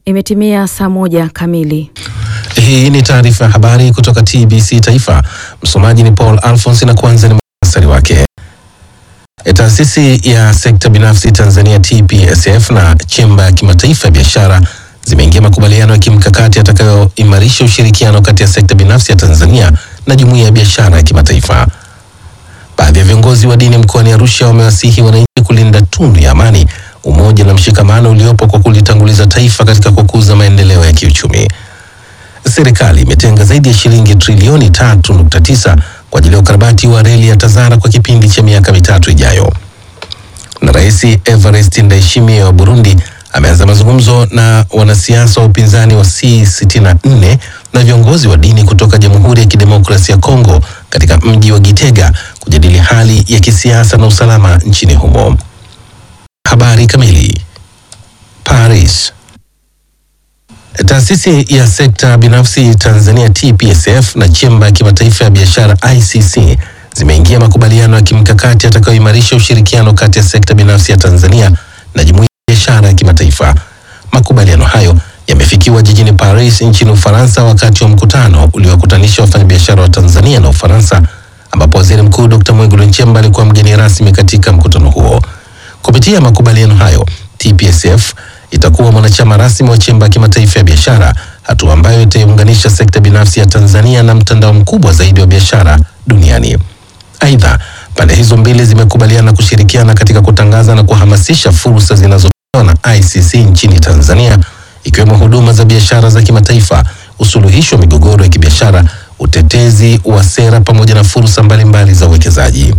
Imetimia saa moja kamili. Hii ni taarifa ya habari kutoka TBC Taifa. Msomaji ni Paul Alphonse na kwanza ni muhtasari wake. Taasisi ya sekta binafsi Tanzania TPSF na chemba ya kimataifa ya biashara zimeingia makubaliano ya kimkakati yatakayoimarisha ushirikiano kati ya sekta binafsi ya Tanzania na jumuiya ya biashara ya kimataifa. Baadhi ya viongozi wa dini mkoani Arusha wamewasihi wananchi kulinda tunu ya amani, umoja na mshikamano uliopo kwa kulitanguliza taifa katika kukuza maendeleo ya kiuchumi. Serikali imetenga zaidi ya shilingi trilioni 3.9 kwa ajili ya ukarabati wa reli ya Tazara kwa kipindi cha miaka mitatu ijayo. Na Rais Evariste Ndayishimiye wa Burundi ameanza mazungumzo na wanasiasa wa upinzani wa C64 na viongozi wa dini kutoka Jamhuri ya Kidemokrasia ya Kongo katika mji wa Gitega kujadili hali ya kisiasa na usalama nchini humo. Habari kamili. Paris. Taasisi ya sekta binafsi Tanzania TPSF na chemba ya kimataifa ya biashara ICC zimeingia makubaliano ya kimkakati yatakayoimarisha ushirikiano kati ya sekta binafsi ya Tanzania na jumuiya ya biashara ya kimataifa. Makubaliano hayo yamefikiwa jijini Paris nchini Ufaransa wakati wa mkutano uliowakutanisha wafanyabiashara wa Tanzania na Ufaransa, ambapo Waziri Mkuu Dr. Mwigulu Nchemba alikuwa mgeni rasmi katika mkutano huo. Kupitia makubaliano hayo, TPSF itakuwa mwanachama rasmi wa chemba ya kimataifa ya biashara, hatua ambayo itaiunganisha sekta binafsi ya Tanzania na mtandao mkubwa zaidi wa biashara duniani. Aidha, pande hizo mbili zimekubaliana kushirikiana katika kutangaza na kuhamasisha fursa zinazotolewa na ICC nchini Tanzania, ikiwemo huduma za biashara za kimataifa, usuluhishi wa migogoro ya kibiashara, utetezi wa sera pamoja na fursa mbalimbali za uwekezaji.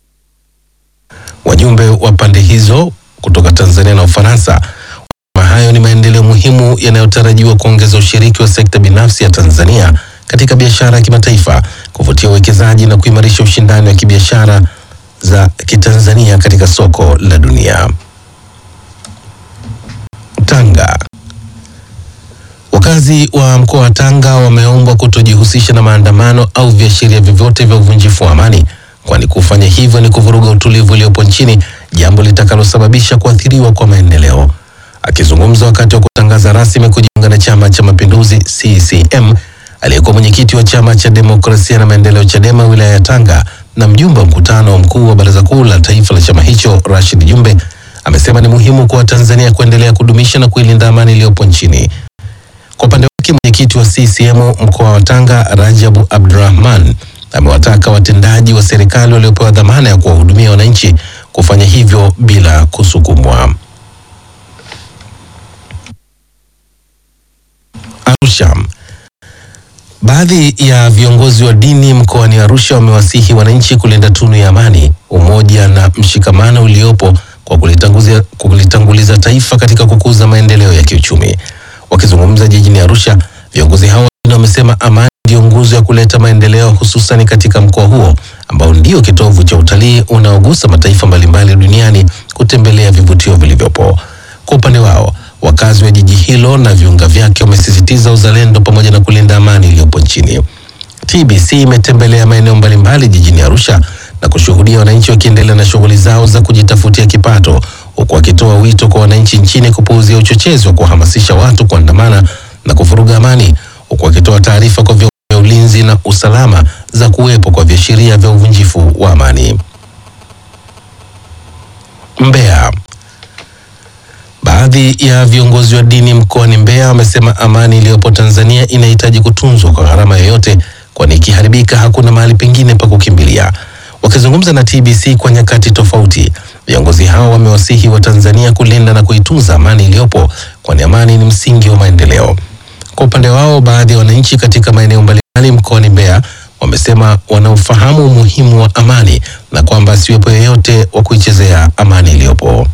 Wajumbe wa pande hizo kutoka Tanzania na Ufaransa hayo ni maendeleo muhimu yanayotarajiwa kuongeza ushiriki wa sekta binafsi ya Tanzania katika biashara ya kimataifa, kuvutia uwekezaji na kuimarisha ushindani wa kibiashara za kitanzania katika soko la dunia. Tanga. Wakazi wa mkoa wa Tanga wameombwa kutojihusisha na maandamano au viashiria vyovyote vya uvunjifu wa amani, kwani kufanya hivyo ni kuvuruga utulivu uliopo nchini, jambo litakalosababisha kuathiriwa kwa maendeleo. Akizungumza wakati wa kutangaza rasmi kujiunga na Chama cha Mapinduzi CCM, aliyekuwa mwenyekiti wa Chama cha Demokrasia na Maendeleo CHADEMA wilaya ya Tanga na mjumbe wa mkutano wa mkuu wa Baraza Kuu la Taifa la chama hicho Rashid Jumbe amesema ni muhimu kwa Watanzania kuendelea kudumisha na kuilinda amani iliyopo nchini. Kwa upande wake, mwenyekiti wa CCM mkoa wa Tanga Rajabu Abdurrahman amewataka watendaji wa serikali waliopewa dhamana ya kuwahudumia wananchi kufanya hivyo bila kusukumwa. Arusha. Baadhi ya viongozi wa dini mkoani Arusha wamewasihi wananchi kulinda tunu ya amani, umoja na mshikamano uliopo kwa kulitanguliza, kulitanguliza taifa katika kukuza maendeleo ya kiuchumi. Wakizungumza jijini Arusha, viongozi hao wamesema amani ndio nguzo ya kuleta maendeleo hususan katika mkoa huo ambao ndio kitovu cha utalii unaogusa mataifa mbalimbali duniani kutembelea vivutio vilivyopo. Kwa upande wao wakazi wa jiji hilo na viunga vyake wamesisitiza uzalendo pamoja na kulinda amani iliyopo nchini. TBC imetembelea maeneo mbalimbali jijini Arusha na kushuhudia wananchi wakiendelea na shughuli zao za kujitafutia kipato, huku wakitoa wito kwa wananchi nchini kupuuzia uchochezi wa kuhamasisha watu kuandamana na kuvuruga amani, huku wakitoa taarifa kwa vyombo vya ulinzi na usalama za kuwepo kwa viashiria vya uvunjifu wa amani. Mbeya. Baadhi ya viongozi wa dini mkoani Mbeya wamesema amani iliyopo Tanzania inahitaji kutunzwa kwa gharama yoyote, kwani ikiharibika hakuna mahali pengine pa kukimbilia. Wakizungumza na TBC kwa nyakati tofauti, viongozi hao wamewasihi wa Tanzania kulinda na kuitunza amani iliyopo, kwani amani ni msingi wa maendeleo. Kwa upande wao, baadhi ya wananchi katika maeneo mbalimbali mkoani Mbeya wamesema wanaofahamu umuhimu wa amani na kwamba asiwepo yeyote wa kuichezea amani iliyopo.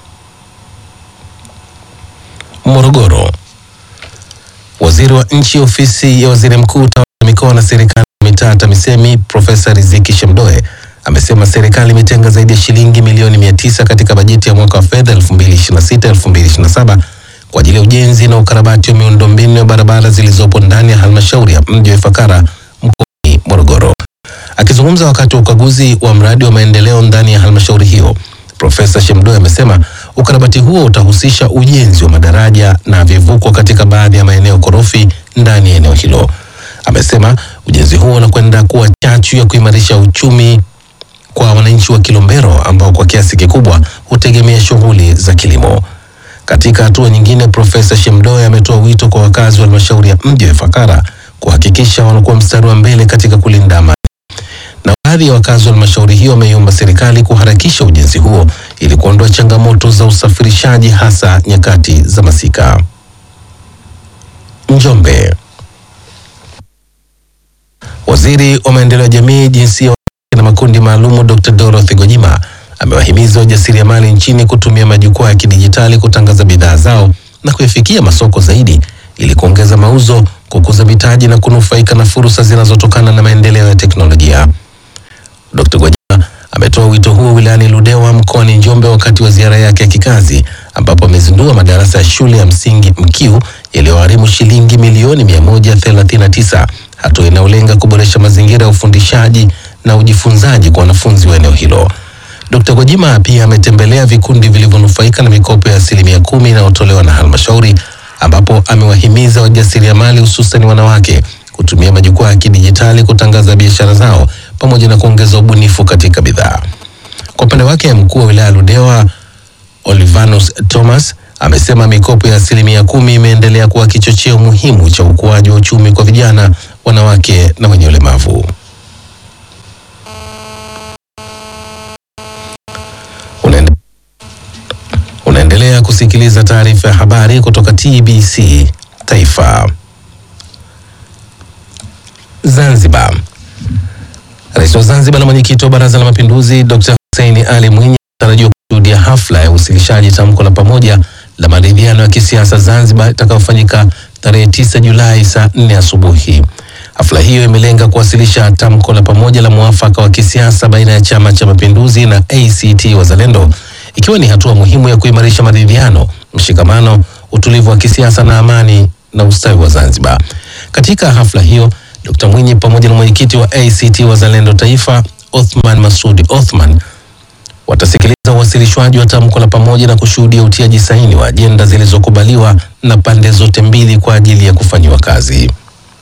Morogoro. Waziri wa nchi ofisi ya waziri mkuu tawala mikoa na serikali ya mitaa TAMISEMI Profesa Riziki Shemdoe amesema serikali imetenga zaidi ya shilingi milioni mia tisa katika bajeti ya mwaka wa fedha 2026-2027 kwa ajili ya ujenzi na ukarabati wa miundombinu ya barabara zilizopo ndani ya halmashauri ya mji wa Ifakara mkoani Morogoro. Akizungumza wakati wa ukaguzi wa mradi wa maendeleo ndani ya halmashauri hiyo, Profesa Shemdoe amesema ukarabati huo utahusisha ujenzi wa madaraja na vivuko katika baadhi ya maeneo korofi ndani ya eneo hilo. Amesema ujenzi huo unakwenda kuwa chachu ya kuimarisha uchumi kwa wananchi wa Kilombero ambao kwa kiasi kikubwa hutegemea shughuli za kilimo. Katika hatua nyingine, Profesa Shemdoe ametoa wito kwa wakazi wa halmashauri ya mji wa Ifakara kuhakikisha wanakuwa mstari wa mbele katika kulinda amani. Na baadhi ya wakazi wa halmashauri hiyo wameiomba serikali kuharakisha ujenzi huo ili kuondoa changamoto za usafirishaji hasa nyakati za masika. Njombe. Waziri wa maendeleo ya jamii, jinsia na makundi maalumu Dr. Dorothy Gojima amewahimiza wajasiriamali nchini kutumia majukwaa ya kidijitali kutangaza bidhaa zao na kuyafikia masoko zaidi ili kuongeza mauzo, kukuza mitaji na kunufaika na fursa zinazotokana na maendeleo ya teknolojia. Dr. Gwajima ametoa wito huo wilayani Ludewa mkoani Njombe wakati wa ziara yake ya kikazi ambapo amezindua madarasa ya shule ya msingi Mkiu yaliyogharimu shilingi milioni 139, hatua inayolenga kuboresha mazingira ya ufundishaji na ujifunzaji kwa wanafunzi wa eneo hilo. Dkt. Gwajima pia ametembelea vikundi vilivyonufaika na mikopo ya asilimia kumi inayotolewa na halmashauri ambapo amewahimiza wajasiriamali hususan wanawake kutumia majukwaa ya kidijitali kutangaza biashara zao pamoja na kuongeza ubunifu katika bidhaa. Kwa upande wake, mkuu wa wilaya Ludewa Olivanus Thomas amesema mikopo ya asilimia kumi imeendelea kuwa kichocheo muhimu cha ukuaji wa uchumi kwa vijana, wanawake na wenye ulemavu. Unaende- Unaendelea kusikiliza taarifa ya habari kutoka TBC Taifa. Zanzibar. Rais wa Zanzibar na mwenyekiti wa Baraza la Mapinduzi Dr. Hussein Ali Mwinyi anatarajiwa kushuhudia hafla ya uwasilishaji tamko la pamoja la maridhiano ya kisiasa Zanzibar itakayofanyika tarehe 9 Julai saa 4 asubuhi. Hafla hiyo imelenga kuwasilisha tamko la pamoja la mwafaka wa kisiasa baina ya Chama cha Mapinduzi na ACT Wazalendo, ikiwa ni hatua muhimu ya kuimarisha maridhiano, mshikamano, utulivu wa kisiasa na amani na ustawi wa Zanzibar. Katika hafla hiyo Dr. Mwinyi pamoja na mwenyekiti wa ACT Wazalendo Taifa Othman Masudi Othman watasikiliza uwasilishwaji wa tamko la pamoja na kushuhudia utiaji saini wa ajenda zilizokubaliwa na pande zote mbili kwa ajili ya kufanyiwa kazi.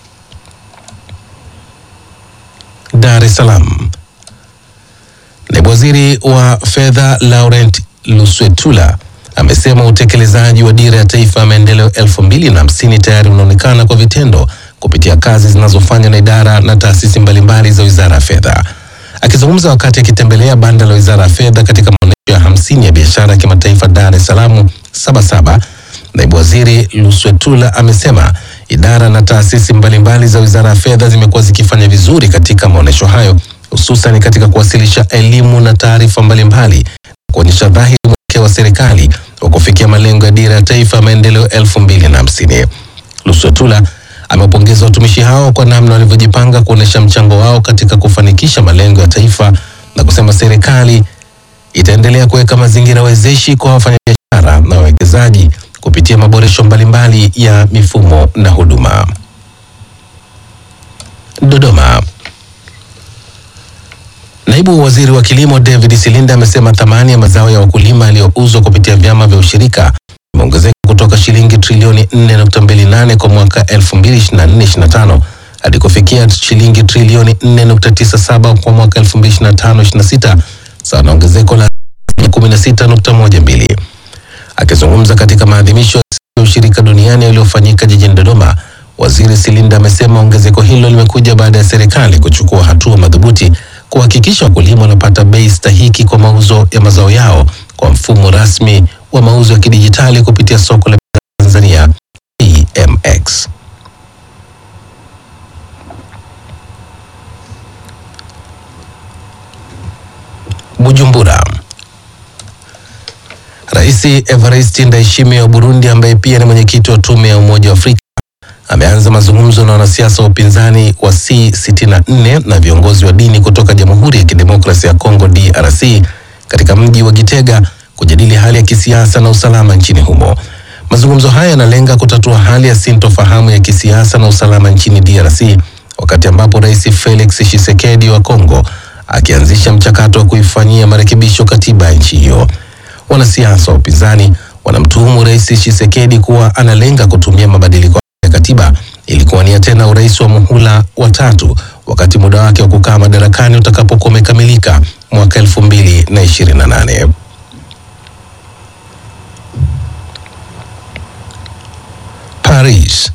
Dar es Salaam. Naibu Waziri wa Fedha Laurent Luswetula amesema utekelezaji wa dira ya taifa ya maendeleo elfu mbili na hamsini tayari unaonekana kwa vitendo kupitia kazi zinazofanywa na idara na taasisi mbalimbali za Wizara ya Fedha. Akizungumza wakati akitembelea banda la Wizara ya Fedha katika maonyesho ya hamsini ya biashara ya kimataifa Dar es Salaam Sabasaba, naibu waziri Luswetula amesema idara na taasisi mbalimbali za Wizara ya Fedha zimekuwa zikifanya vizuri katika maonyesho hayo, hususan katika kuwasilisha elimu na taarifa mbalimbali kuonyesha dhahiri mwelekeo wa serikali wa kufikia malengo ya dira ya taifa ya maendeleo elfu mbili na hamsini. Luswetula amepongeza watumishi hao kwa namna walivyojipanga kuonyesha mchango wao katika kufanikisha malengo ya taifa na kusema serikali itaendelea kuweka mazingira wezeshi kwa wafanyabiashara na wawekezaji kupitia maboresho mbalimbali ya mifumo na huduma. Dodoma. Naibu waziri wa kilimo David Silinda amesema thamani ya mazao ya wakulima yaliyouzwa kupitia vyama vya ushirika imeongezeka kutoka shilingi trilioni 4.28 kwa mwaka 2024/25 hadi kufikia shilingi trilioni 4.97 kwa mwaka 2025/26 sawa na ongezeko la 16.12. Akizungumza katika maadhimisho ya ushirika duniani yaliyofanyika jijini Dodoma, waziri Silinda amesema ongezeko hilo limekuja baada ya serikali kuchukua hatua madhubuti kuhakikisha wakulima wanapata bei stahiki kwa mauzo ya mazao yao kwa mfumo rasmi wa mauzo ya kidijitali kupitia soko la bidhaa Tanzania PMX. Bujumbura. Rais Evariste Ndayishimiye wa Burundi ambaye pia ni mwenyekiti wa tume ya Umoja wa Afrika ameanza mazungumzo na wanasiasa wa upinzani wa C64 na viongozi wa dini kutoka Jamhuri ya Kidemokrasia ya Kongo DRC katika mji wa Gitega kujadili hali ya kisiasa na usalama nchini humo. Mazungumzo haya yanalenga kutatua hali ya sintofahamu ya kisiasa na usalama nchini DRC wakati ambapo Rais Felix Tshisekedi wa Kongo akianzisha mchakato wa kuifanyia marekebisho katiba ya nchi hiyo. Wanasiasa wa upinzani wanamtuhumu Rais Tshisekedi kuwa analenga kutumia mabadiliko ya katiba ili kuwania tena urais wa muhula wa tatu wakati muda wake wa kukaa madarakani utakapokuwa umekamilika mwaka 2028. Paris.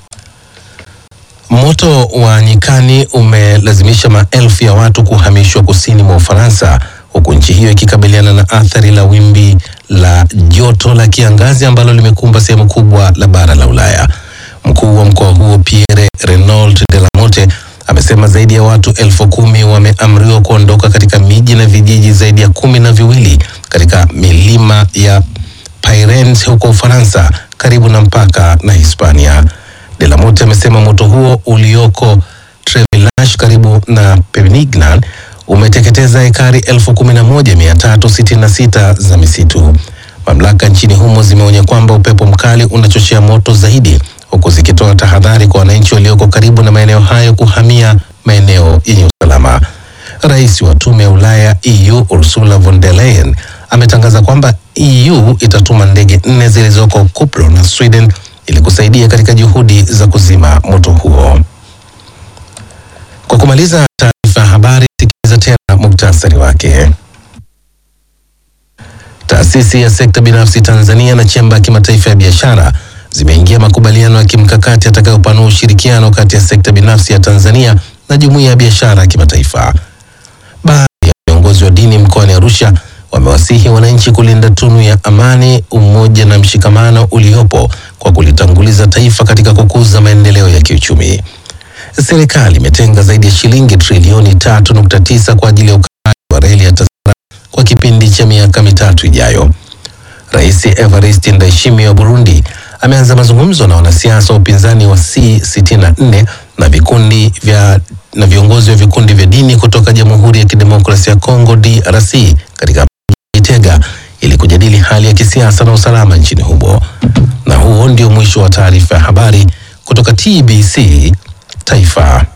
Moto wa nyikani umelazimisha maelfu ya watu kuhamishwa kusini mwa Ufaransa huku nchi hiyo ikikabiliana na athari la wimbi la joto la kiangazi ambalo limekumba sehemu kubwa la bara la Ulaya. Mkuu wa mkoa huo Pierre Renaud de la Motte amesema zaidi ya watu elfu kumi wameamriwa kuondoka katika miji na vijiji zaidi ya kumi na viwili katika milima ya Pyrenees huko Ufaransa karibu na mpaka na Hispania. De la Motte amesema moto huo ulioko Trevillages karibu na Perpignan umeteketeza ekari elfu kumi na moja mia tatu sitini na sita za misitu. Mamlaka nchini humo zimeonya kwamba upepo mkali unachochea moto zaidi, huku zikitoa tahadhari kwa wananchi walioko karibu na maeneo hayo kuhamia maeneo yenye usalama. Rais wa tume ya Ulaya EU Ursula von der Leyen ametangaza kwamba EU itatuma ndege nne zilizoko Kupro na Sweden ili kusaidia katika juhudi za kuzima moto huo. Kwa kumaliza taarifa ya habari, sikiliza tena muktasari wake. Taasisi ya sekta binafsi Tanzania na chemba ya kimataifa ya biashara zimeingia makubaliano ya kimkakati yatakayopanua ushirikiano kati ya sekta binafsi ya Tanzania na jumuiya ya biashara ya kimataifa. Baadhi ya viongozi wa dini mkoani Arusha wamewasihi wananchi kulinda tunu ya amani, umoja na mshikamano uliopo kwa kulitanguliza taifa katika kukuza maendeleo ya kiuchumi. Serikali imetenga zaidi ya shilingi trilioni tatu nukta tisa kwa ajili ya ukarabati wa reli ya TAZARA kwa kipindi cha miaka mitatu ijayo. Rais Evariste Ndayishimiye wa Burundi ameanza mazungumzo na wanasiasa wa upinzani wa C64 na vikundi vya na viongozi wa vikundi vya dini kutoka Jamhuri ya Kidemokrasia ya Kongo DRC katika Gitega ili kujadili hali ya kisiasa na usalama nchini humo. Na huo ndio mwisho wa taarifa ya habari kutoka TBC Taifa.